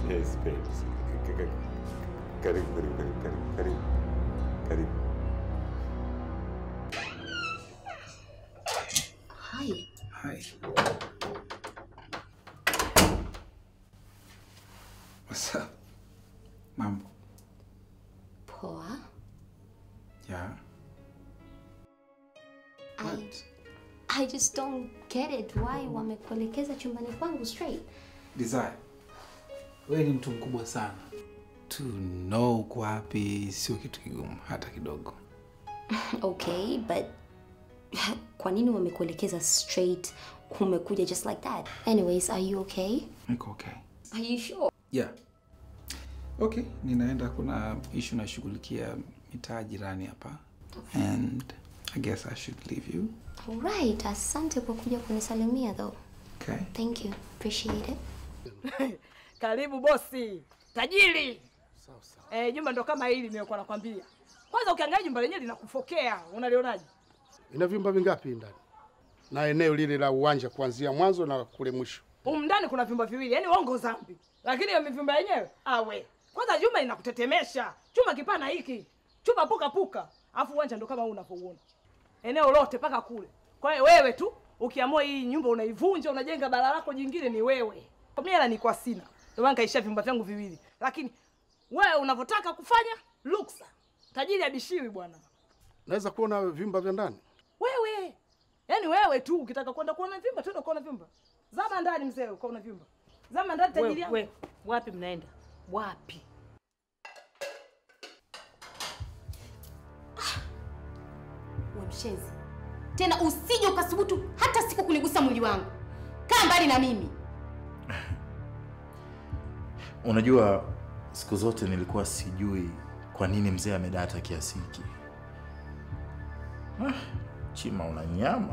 Yes, babes. K- k- Karibu, karibu, karibu, karibu, karibu. Karibu. Hi. Hi. What's up? Mambo. Poa. Yeah. I, I just don't get it. Why wamekuelekeza chumbani kwangu straight? Desire. Wewe ni mtu mkubwa sana. To know uko wapi sio kitu kigumu hata kidogo. Okay, but kwa nini wamekuelekeza straight? Umekuja just like that. Anyways, are you okay? Niko okay. Are you sure? Yeah. Okay, ninaenda kuna issue nashughulikia mitaa jirani hapa. And I guess I should leave you. Alright, asante kwa kuja kunisalimia though. Okay. Thank you. Appreciate it. Karibu bosi, tajiri. Sawa sawa. Eh, jumba ndo kama hili nilikuwa nakwambia. Kwanza ukiangalia jumba lenyewe linakufokea, unalionaje? Ina vyumba vingapi ndani? Na eneo lile la uwanja kuanzia mwanzo na kule mwisho. Humu ndani kuna vyumba viwili, yani wongo zambi. Lakini hiyo vyumba yenyewe, awe. Kwanza jumba linakutetemesha. Chuma kipana hiki. Chuma puka puka. Alafu uwanja ndo kama huu unavyouona. Eneo lote paka kule. Kwa hiyo wewe tu ukiamua hii nyumba unaivunja, unajenga bala lako jingine ni wewe. Kwa mimi hela nilikuwa sina. Ndio maana kaishia vyumba vyangu viwili. Lakini wewe unavyotaka kufanya luksa. Tajiri abishiwi bwana. Naweza kuona vyumba vya ndani? Wewe. Yaani wewe tu ukitaka kwenda kuona vyumba, twende kuona vyumba. Zama ndani mzee, ukaona vyumba. Zama ndani tajiri yangu. We, wapi mnaenda? Wapi? We mshenzi, tena usije ukasubutu hata siku kunigusa mwili wangu. Kaa mbali na mimi. Unajua, siku zote nilikuwa sijui kwa nini mzee amedata kiasi hiki. Ah, Chima, una nyama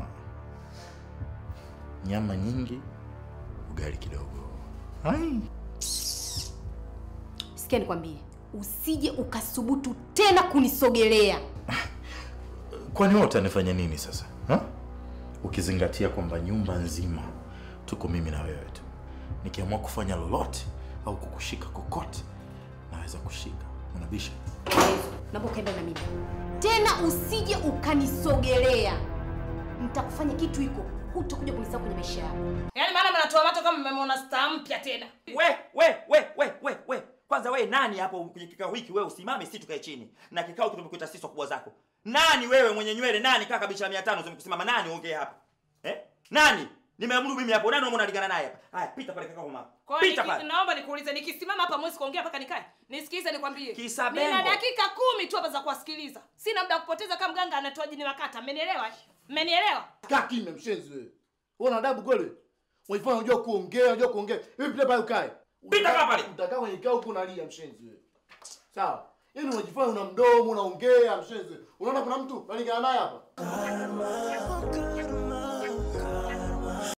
nyama nyingi, ugali kidogo. Ai. Sikia nikwambie, usije ukasubutu tena kunisogelea. Kwani wewe utanifanya nini sasa ha? Ukizingatia kwamba nyumba nzima tuko mimi na wewe tu, nikiamua kufanya lolote au kukushika kokote naweza kushika. Unabisha? Naomba ukae mbali na mimi tena, usije ukanisogelea. Nitakufanya kitu hiko, hutakuja kunisahau kwenye maisha yako. Yaani maana mnatoa macho kama mmemwona star mpya tena. we we we we we we kwanza we nani hapo kwenye kikao hiki wewe usimame si tukae chini na kikao tumekuita sisi wakubwa zako nani wewe mwenye nywele nani kaka bicha 500 zimekusimama nani ongee hapa eh nani nimeamuru mimi hapo nani unalingana naye hapa haya pita pale kaka mama Kwa hiyo pita niki- pale naomba nikuulize nikisimama hapa mwezi kuongea mpaka nikae. Nisikize nikwambie. Kisa Nina bengo. dakika kumi tu hapa za kuwasikiliza. Sina muda wa kupoteza kama mganga anatoa jini wakata. Mmenielewa? Mmenielewa? Kaa kimya mshenzi wewe. Wewe una adabu kweli? Unajifanya unajua kuongea, unajua kuongea. Hivi pale pale ukae. Pita kaa pale. Utakaa kwenye kikao huko unalia mshenzi wewe. Sawa. Yaani unajifanya una mdomo, unaongea mshenzi. Unaona kuna mtu unalingana naye hapa?